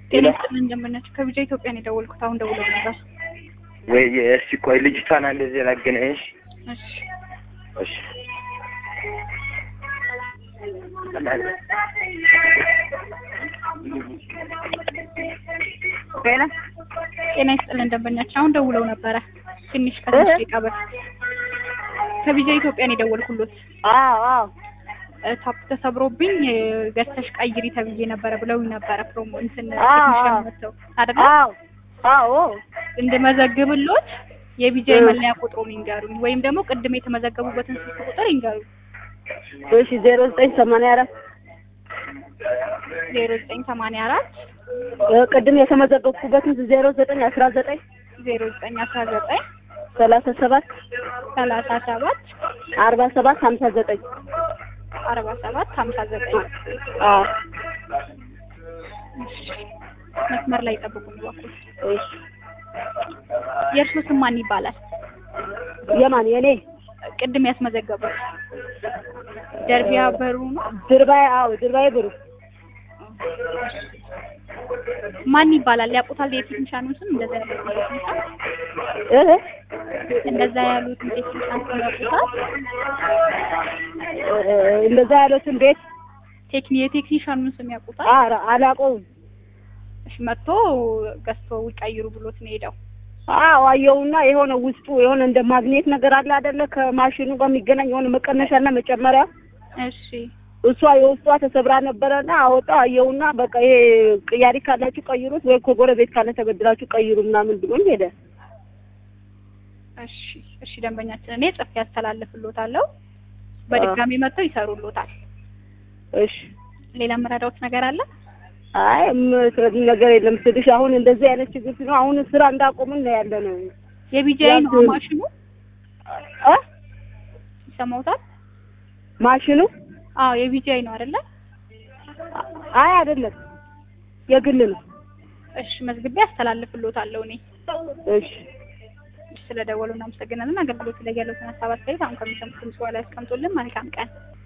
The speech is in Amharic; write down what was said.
ጤና ይስጥልን እንደምናችሁ። ከቢጃ ኢትዮጵያ ነው የደወልኩት። አሁን ደውለው ነበር። ወይ እስቲ ቆይ ልጅቷን እንደዚህ ላገናኝሽ። እሺ እሺ ጤና ጤና ይስጥልን እንደምናችሁ። አሁን ደውለው ነበረ ትንሽ ከትንሽ ደቂቃ በፊት ከቢጃ ኢትዮጵያ ነው የደወልኩሎት። አዎ አዎ እ ታፕ ተሰብሮብኝ እ ገዝተሽ ቀይሪ ተብዬ ነበረ ብለውኝ ነበረ። ፕሮሞ እንትን አዎ፣ ቴክኒሻን አዎ። መጥተው አይደለ አዎ አዎ እንድመዘግብሎት የቢጃ እ። መለያ ቁጥሩን ይንገሩኝ፣ ወይም ደግሞ ቅድም የተመዘገቡበትን ስልክ ቁጥር ይንገሩኝ። እሺ ዜሮ ዘጠኝ ሰማንያ አራት ዜሮ ዘጠኝ ሰማንያ አራት ቅድም የተመዘገብኩበትን ዜሮ ዘጠኝ አስራ ዘጠኝ ዜሮ ዘጠኝ አስራ ዘጠኝ ሰላሳ ሰባት ሰላሳ ሰባት አርባ ሰባት ሀምሳ ዘጠኝ አርባ ሰባት ሀምሳ ዘጠኝ አዎ መስመር ላይ ጠብቁኝ እባክዎት። እሺ የእርሶ ስም ማን ይባላል? የማን የኔ ቅድም ያስመዘገቡት ደርቢያ በሩ ነው። ድርባይ አዎ ድርባይ ብሩ ማን ይባላል? ያውቁታል? የቴክኒሻኑን ስም እንደዛ ያሉት ቴክኒሻን እህ እንደዛ ያሉትን ቴክኒሻን ስም ያውቁታል? እንደዛ ያሉትን ቤት ቴክኒ የቴክኒሻኑን ስም ያውቁታል? ኧረ አላውቀውም እሺ መጥቶ ገዝቶ ይቀይሩ ብሎት ነው ሄደው። አዎ አየውና የሆነ ውስጡ የሆነ እንደ ማግኔት ነገር አለ አይደለ ከማሽኑ ጋር የሚገናኝ የሆነ መቀነሻና መጨመሪያ እሺ እሷ የውስጧ ተሰብራ ነበረና አወጣው አየውና በቃ ይሄ ቅያሪ ካላችሁ ቀይሩት ወይ ከጎረቤት ካለ ተበድራችሁ ቀይሩ ምናምን ብሎኝ ሄደ። እሺ እሺ ደንበኛችን እኔ ጽፌ ያስተላልፍሎታለሁ። በድጋሚ መጥተው ይሰሩሎታል። እሺ ሌላ የምረዳዎት ነገር አለ? አይ የምትረዱ ነገር የለም ስልሽ አሁን እንደዚህ አይነት ችግር ሲኖር አሁን ስራ እንዳቆምን ነው ያለ ነው የቢጂአይ ነው ያንተ- ማሽኑ እ ይሰማውታል? ማሽኑ አዎ የቢጂአይ ነው አይደለ? አይ አይደለም የግል ነው። እሺ መዝግቤ ያስተላልፍሎታለሁ እኔ። እሺ ስለደወሉ እናመሰግናለን። አገልግሎት ላይ ያለውን ሀሳብ አስተያየት አሁን ከሚሰሙት ድምጽ በኋላ ያስቀምጡልን። መልካም ቀን